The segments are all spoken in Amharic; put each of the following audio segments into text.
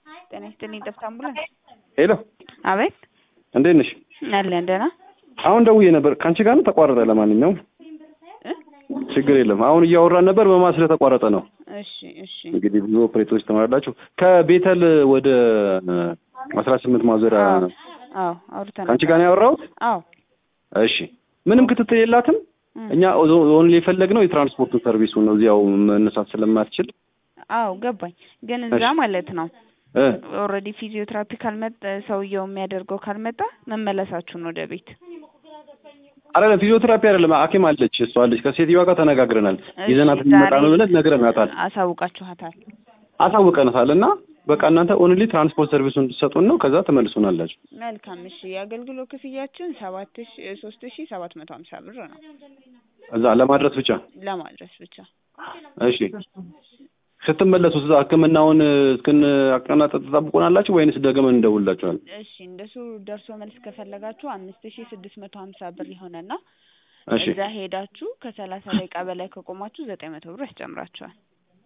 ጤና ይስጥልኝ ጠፍታ አምቡላንስ። ሄሎ አቤት እንዴት ነሽ? አለን ደህና አሁን ደውዬ ነበር ከአንቺ ጋር ነው ተቋረጠ። ለማንኛውም ችግር የለም። አሁን እያወራን ነበር በማን ስለተቋረጠ ነው። እሺ እሺ እንግዲህ ብዙ ኦፕሬተሮች ትማራላችሁ። ከቤተል ወደ አስራ ስምንት ማዞሪያ አዎ አዎ አውርተናል። ከአንቺ ጋር ነው ያወራሁት። አዎ እሺ ምንም ክትትል የላትም። እም። እኛ ኦንሊ የፈለግነው የትራንስፖርቱ ሰርቪሱን ነው። እዚያው መነሳት ስለማትችል አዎ ገባኝ። ግን እዛ እሺ። ማለት ነው እ ኦልሬዲ ፊዚዮቴራፒ ካልመጣ ሰውየው የሚያደርገው ካልመጣ መመለሳችሁን ወደ ቤት አይደለም ፊዚዮቴራፒ አይደለም፣ ሐኪም አለች እሷ አለች። ከሴትዮዋ ጋር ተነጋግረናል። እሺ፣ ይዘናት የሚመጣ ነው ዛሬ ብለን ነግረናታል፣ አሳውቃችኋታል። አሳውቀናታል። እና በቃ እናንተ ኦንሊ ትራንስፖርት ሰርቪሱን እንድትሰጡን ነው። ከዛ ትመልሱናላችሁ። መልካም እሺ። የአገልግሎት ክፍያችን ሰባት ሺ ሶስት ሺ ሰባት መቶ ሀምሳ ብር ነው እዛ ለማድረስ ብቻ ለማድረስ ብቻ። እሺ ስትመለሱ እዛ ሕክምናውን እስክን አቀናጠጥ ትጠብቁናላችሁ ወይንስ ደግመን እንደውላችኋል? እሺ እንደሱ ደርሶ መልስ ከፈለጋችሁ አምስት ሺ ስድስት መቶ ሀምሳ ብር ይሆነና እሺ እዛ ሄዳችሁ ከሰላሳ ደቂቃ በላይ ከቆማችሁ ዘጠኝ መቶ ብር ያስጨምራችኋል።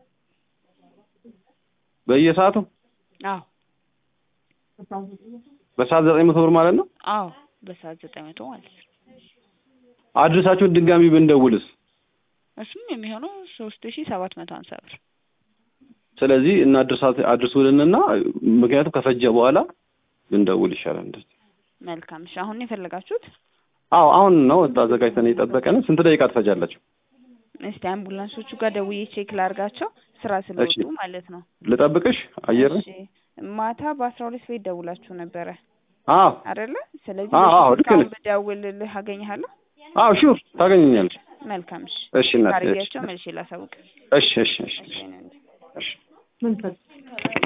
በየሰዓቱ አዎ በሰዓት ዘጠኝ መቶ ብር ማለት ነው። አዎ በሰዓት ዘጠኝ መቶ ማለት ነው። አድርሳችሁን ድጋሚ ብንደውልስ? እሱም የሚሆነው ሶስት ሺ ሰባት መቶ ሀምሳ ብር ስለዚህ እናድርሳት አድርሱልንና ምክንያቱም ከፈጀ በኋላ ብንደውል ይሻላል። እንደዚህ መልካም እሺ። አሁን ነው የፈለጋችሁት? አዎ አሁን ነው አዘጋጅተን የጠበቀን። ስንት ደቂቃ ትፈጃላችሁ? እስቲ አምቡላንሶቹ ጋር ደውዬ ቼክ ላርጋቸው ስራ ስለወጡ እሺ። ማለት ነው። ልጠብቅሽ አየር እሺ ማታ በአስራ ሁለት ቤት ደውላችሁ ነበረ አዎ አይደለ? ስለዚህ አዎ፣ አዎ፣ በፊት ልክ እስካሁን ነሽ። ብደውልልህ አገኘሃለሁ። አዎ ሹር ታገኘኛለሽ። መልካም እሺ። እሺ እናቴ፣ እሺ አርጌያቸው መልሼ ላሳውቅ። እሺ እሺ እሺ እሺ እኔ እንጃ። እሺ